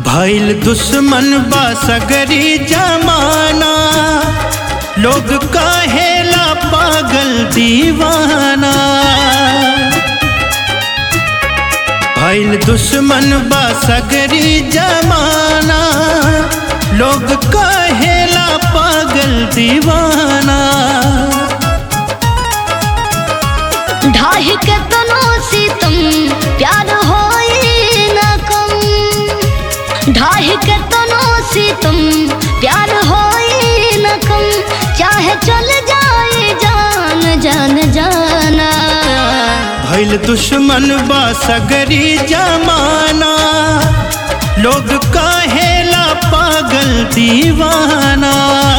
भइल दुश्मन बा सगरी जमाना लोग कहेला पागल दीवाना भइल दुश्मन बा सगरी जमाना लोग कहेला पागल दीवाना ढाही के तनो सितम प्यार होई न कम ढाही के तनो सितम प्यार होई न कम चाहे चल जाए जान जान जाना भइल दुश्मन बा सगरी जमाना लोग कहेला पागल दीवाना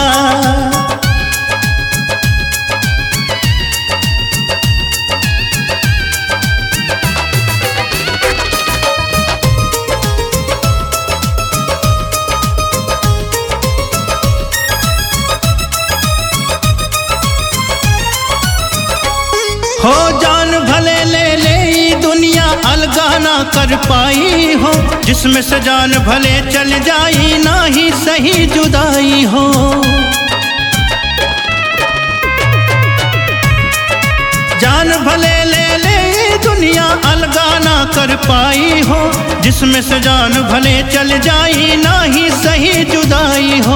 हो जान भले ले ले ई दुनिया अलगा ना कर पाई हो जिसमें से जान भले चल जाई ना ही सही जुदाई हो जान भले ले ले ई दुनिया अलगा ना कर पाई हो जिसमें से जान भले चल जाई ना ही सही जुदाई हो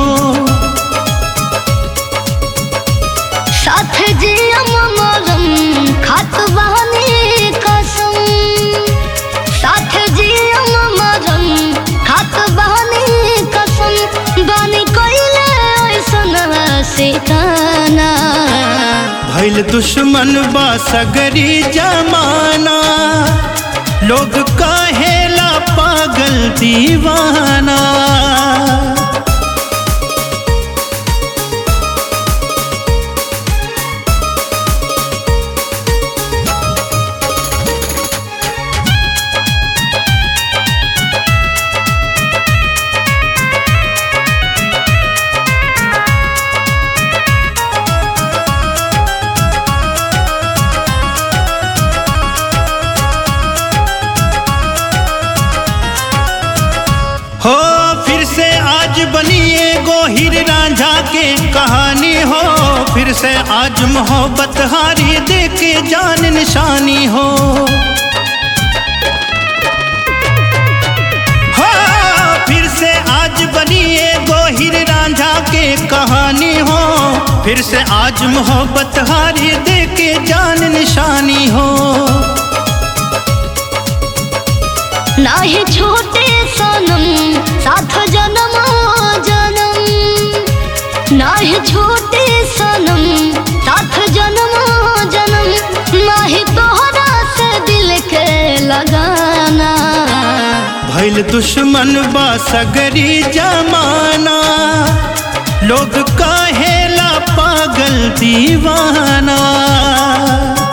साथ जियम मरम खात बहनी कसम साथ जियम मरम खात बहनी कसम बानी कोइले ऐसन से काना भइल दुश्मन बा सगरी जमाना लोग कहेला पागल दीवाना हो फिर से आज बनिए गोहिर रांझा के कहानी हो फिर से आज मोहब्बत हारी दे के जान निशानी हो हो फिर से आज बनिए गोहिर रांझा के कहानी हो फिर से आज मोहब्बत हारी दे के जान निशानी हो नाही छोटे सनम साथ जन्म जन्म नाही छोटे सनम साथ जन्म जन्म नाही तोहरा से दिल के लगाना भइल दुश्मन बा सगरी जमाना लोग कहेला पागल दीवाना